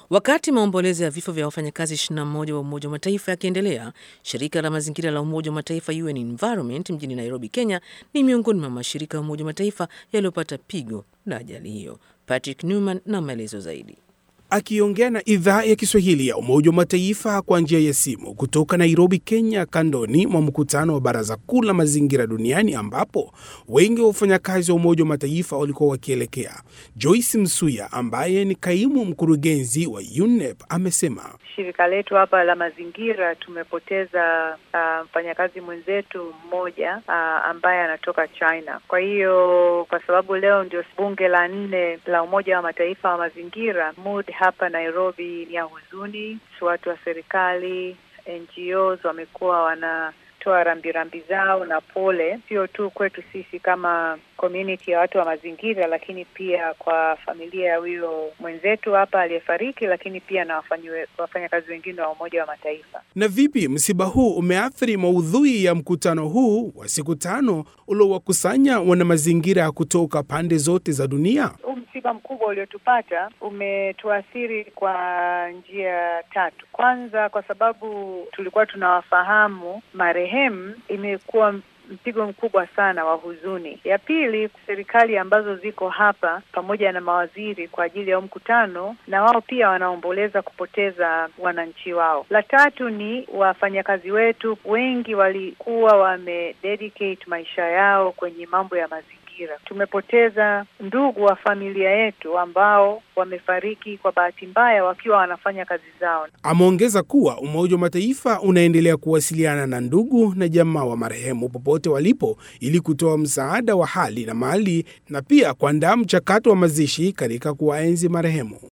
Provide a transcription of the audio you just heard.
Wakati maombolezo ya vifo vya wafanyakazi 21 wa Umoja wa Mataifa yakiendelea, shirika la mazingira la Umoja wa Mataifa UN Environment mjini Nairobi, Kenya ni miongoni mwa mashirika ya Umoja wa Mataifa yaliyopata pigo la ajali hiyo. Patrick Newman na maelezo zaidi. Akiongea na idhaa ya Kiswahili ya Umoja wa Mataifa kwa njia ya simu kutoka Nairobi, Kenya, kandoni mwa mkutano wa Baraza Kuu la Mazingira Duniani ambapo wengi wa wafanyakazi wa Umoja wa Mataifa walikuwa wakielekea, Joyce Msuya ambaye ni kaimu mkurugenzi wa UNEP amesema shirika letu hapa la mazingira tumepoteza uh, mfanyakazi mwenzetu mmoja uh, ambaye anatoka China. Kwa hiyo kwa sababu leo ndio bunge la nne la Umoja wa Mataifa wa mazingira, mood hapa Nairobi ni ya huzuni. Watu wa serikali, NGOs wamekuwa wanatoa rambirambi zao na pole, sio tu kwetu sisi kama community ya watu wa mazingira, lakini pia kwa familia ya huyo mwenzetu hapa aliyefariki, lakini pia na wafanyakazi wengine wa Umoja wa Mataifa. Na vipi msiba huu umeathiri maudhui ya mkutano huu wa siku tano uliowakusanya wanamazingira kutoka pande zote za dunia? Huu msiba mkubwa uliotupata umetuathiri kwa njia tatu. Kwanza, kwa sababu tulikuwa tunawafahamu marehemu, imekuwa mpigo mkubwa sana wa huzuni. Ya pili, serikali ambazo ziko hapa pamoja na mawaziri kwa ajili ya mkutano, na wao pia wanaomboleza kupoteza wananchi wao. La tatu ni wafanyakazi wetu wengi walikuwa wamededicate maisha yao kwenye mambo ya mazingira. Tumepoteza ndugu wa familia yetu ambao wamefariki kwa bahati mbaya wakiwa wanafanya kazi zao. Ameongeza kuwa Umoja wa Mataifa unaendelea kuwasiliana na ndugu na jamaa wa marehemu popote walipo ili kutoa msaada wa hali na mali na pia kuandaa mchakato wa mazishi katika kuwaenzi marehemu.